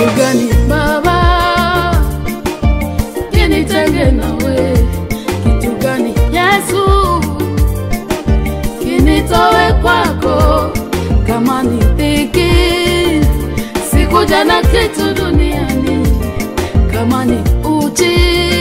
kitu gani Baba kinitenge nawe? Kitu gani Yesu kinitowe kwako? Kama ni dhiki, sikuja na kitu duniani. Kama ni uchi,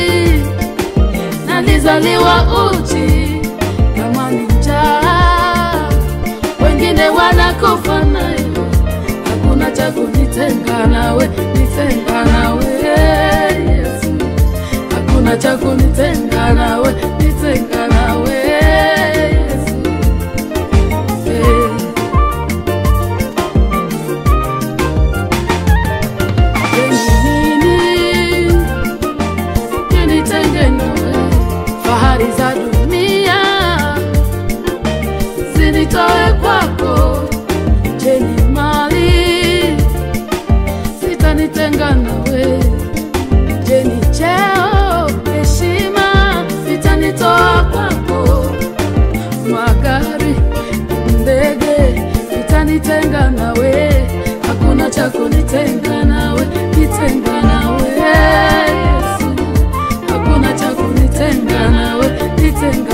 nalizaliwa uchi. Kama ni njaa, wengine wanakufa nayo. Hakuna cha kunitenga nawe, nitenga nawe Yesu. Hakuna cha kunitenga nawe, nitenga nawe Yesu. Eh. nini kinitenge nawe? Fahari za dunia zinitoe kwako. Je, ni mali zitanitenga nawe? Je, ni cheo, heshima vitanitoa kwako? Magari, ndege vitanitenga nawe? Hakuna cha kunitenga nawe, nitenga nawe Yesu. Hakuna cha kunitenga nawe, nitenga